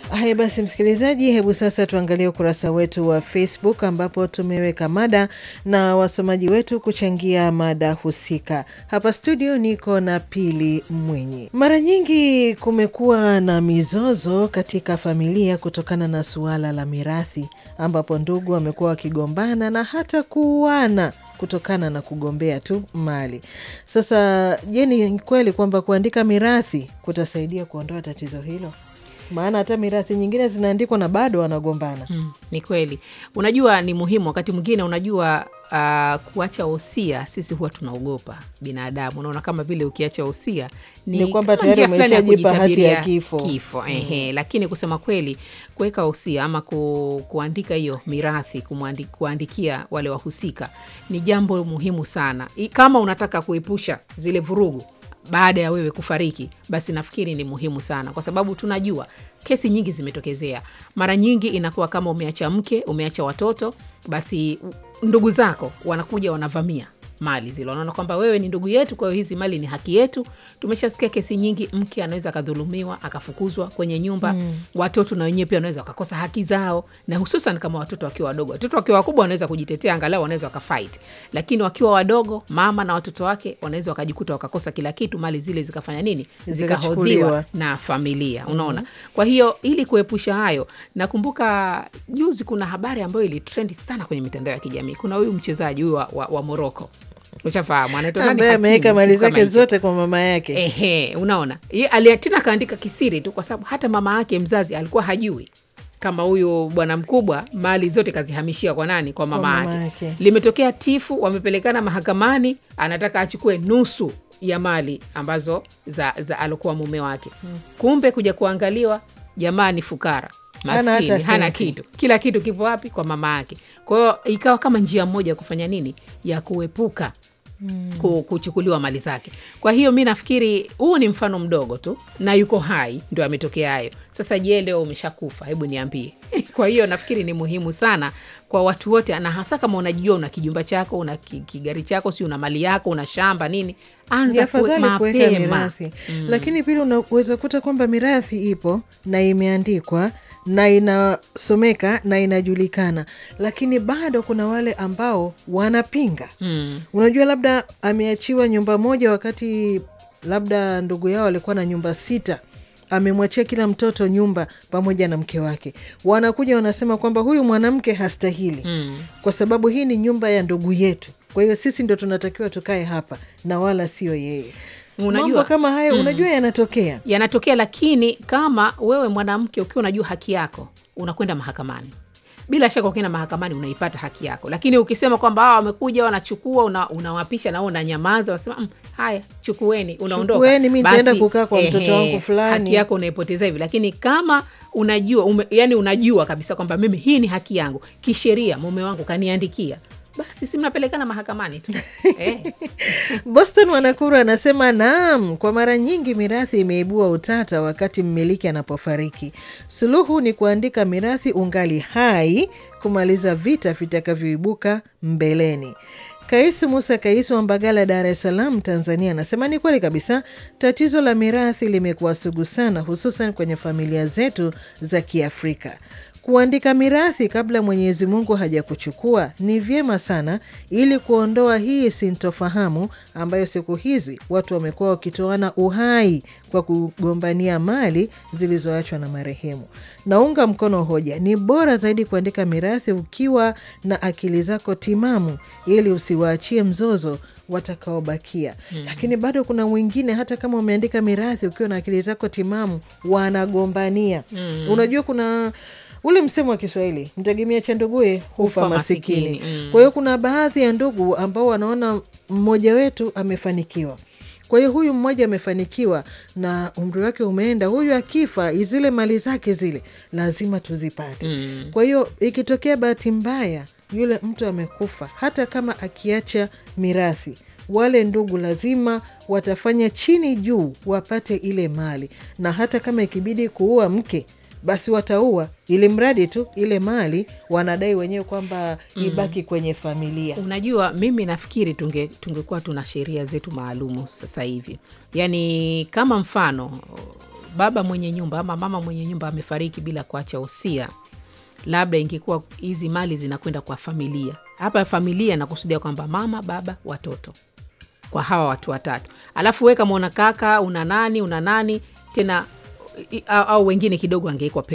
Haya basi, msikilizaji, hebu sasa tuangalie ukurasa wetu wa Facebook ambapo tumeweka mada na wasomaji wetu kuchangia mada husika. Hapa studio niko na Pili Mwenyi. Mara nyingi kumekuwa na mizozo katika familia kutokana na suala la mirathi, ambapo ndugu wamekuwa wakigombana na hata kuuana kutokana na kugombea tu mali. Sasa je, ni kweli kwamba kuandika mirathi kutasaidia kuondoa tatizo hilo? Maana hata mirathi nyingine zinaandikwa na bado wanagombana. Mm, ni kweli. Unajua ni muhimu wakati mwingine, unajua uh, kuacha wosia, sisi huwa tunaogopa binadamu. Unaona kama vile ukiacha wosia Ni kwamba kama tayari njia fulani ya umeshajipa hati ya kujitabiria kifo. kifo. Ehe, lakini kusema kweli kuweka wosia ama ku, kuandika hiyo mirathi kumwandi- kuandikia wale wahusika ni jambo muhimu sana. I- Kama unataka kuepusha zile vurugu baada ya wewe kufariki, basi nafikiri ni muhimu sana, kwa sababu tunajua kesi nyingi zimetokezea. Mara nyingi inakuwa kama umeacha mke, umeacha watoto, basi u- ndugu zako wanakuja wanavamia mali zile, wanaona kwamba wewe ni ndugu yetu, kwa hiyo hizi mali ni haki yetu. Tumeshasikia kesi nyingi, mke anaweza akadhulumiwa akafukuzwa kwenye nyumba watoto na wenyewe pia wanaweza wakakosa haki zao, na hususan kama watoto wakiwa wadogo. Watoto wakiwa wakubwa wanaweza kujitetea, angalau wanaweza wakafight, lakini wakiwa wadogo, mama na watoto wake wanaweza wakajikuta wakakosa kila kitu, mali zile zikafanya nini, Zikachukuliwa. zikahodhiwa na familia. Unaona, kwa hiyo ili kuepusha hayo, nakumbuka juzi kuna habari ambayo ilitrendi sana kwenye mitandao ya kijamii. Kuna huyu mchezaji huyu wa, wa, wa Moroko, ushafahamu anaitwa nani? ambaye Hakimi, ameweka mali kitu kama zake hicho. zote kwa mama yake. Ehe, unaona Ye- ali- tena akaandika kisiri tu, kwa sababu hata mama yake mzazi alikuwa hajui kama huyu bwana mkubwa mali zote kazihamishia kwa nani? Kwa mama mama yake. yake. Limetokea tifu, wamepelekana mahakamani, anataka achukue nusu ya mali ambazo za, za alokuwa mume wake. Kumbe kuja kuangaliwa, jamaa ni fukara Hana maskini, hata hana senti. kitu, kila kitu kipo wapi? Kwa mama yake. Kwa hiyo ikawa kama njia moja ya kufanya nini, ya kuepuka ku- kuchukuliwa mali zake. Kwa hiyo mi nafikiri huu ni mfano mdogo tu, na yuko hai ndio ametokea hayo. Sasa je, leo umeshakufa? Hebu niambie. Kwa hiyo nafikiri ni muhimu sana kwa watu wote, na hasa kama unajua una kijumba chako, una ki- kigari chako, si una mali yako, una shamba nini, Ni anza kue- afadhali kuweka mapema. mirathi, lakini pili unaweza kuta kwamba mirathi ipo na imeandikwa na inasomeka na inajulikana, lakini bado kuna wale ambao wanapinga. Mm. Unajua, labda ameachiwa nyumba moja wakati labda ndugu yao alikuwa na nyumba sita, amemwachia kila mtoto nyumba pamoja na mke wake. Wanakuja wanasema kwamba huyu mwanamke hastahili Mm. kwa sababu hii ni nyumba ya ndugu yetu, kwa hiyo sisi ndo tunatakiwa tukae hapa na wala sio yeye. Unajua- Mambo kama hayo unajua yanatokea. yanatokea lakini kama wewe mwanamke ukiwa unajua haki yako unakwenda mahakamani bila shaka ukienda mahakamani unaipata haki yako lakini ukisema kwamba hawa wamekuja wanachukua una, unawapisha nao unanyamaza unasema mm, haya chukueni unaondoka Chukueni, mi nitaenda Basi, kukaa kwa mtoto ehe, wangu fulani. haki yako unaipoteza hivi lakini kama unajua ume, yani unajua kabisa kwamba mimi hii ni haki yangu kisheria mume wangu kaniandikia basi si mnapelekana mahakamani tu eh. Boston Wanakuru anasema naam, kwa mara nyingi mirathi imeibua utata wakati mmiliki anapofariki. Suluhu ni kuandika mirathi ungali hai, kumaliza vita vitakavyoibuka mbeleni. Kaisu Musa Kaisu wa Mbagala, Dar es Salaam, Tanzania, anasema ni kweli kabisa, tatizo la mirathi limekuwa sugu sana, hususan kwenye familia zetu za Kiafrika. Kuandika mirathi kabla Mwenyezi Mungu hajakuchukua ni vyema sana, ili kuondoa hii sintofahamu ambayo siku hizi watu wamekuwa wakitoana uhai kwa kugombania mali zilizoachwa na marehemu. Naunga mkono hoja, ni bora zaidi kuandika mirathi ukiwa na akili zako timamu, ili usiwaachie mzozo watakaobakia. Lakini bado kuna mwingine, hata kama umeandika mirathi ukiwa na akili zako timamu, wanagombania. Unajua kuna ule msemo wa Kiswahili, mtegemea cha nduguye hufa Hufa masikini. masikini, mm. Kwa hiyo kuna baadhi ya ndugu ambao wanaona mmoja wetu amefanikiwa kwa hiyo huyu mmoja amefanikiwa na umri wake umeenda, huyu akifa zile mali zake zile lazima tuzipate. Mm. Kwa hiyo ikitokea bahati mbaya yule mtu amekufa, hata kama akiacha mirathi, wale ndugu lazima watafanya chini juu wapate ile mali, na hata kama ikibidi kuua mke basi wataua, ili mradi tu ile mali wanadai wenyewe kwamba ibaki kwenye familia. Unajua, mimi nafikiri tunge tungekuwa tuna sheria zetu maalumu sasa hivi, yaani kama mfano baba mwenye nyumba ama mama mwenye nyumba amefariki bila kuacha usia, labda ingekuwa hizi mali zinakwenda kwa familia. Hapa familia nakusudia kwamba mama, baba, watoto, kwa hawa watu watatu. Alafu we kama una kaka, una nani, una nani tena i- au, au wengine kidogo angewekwa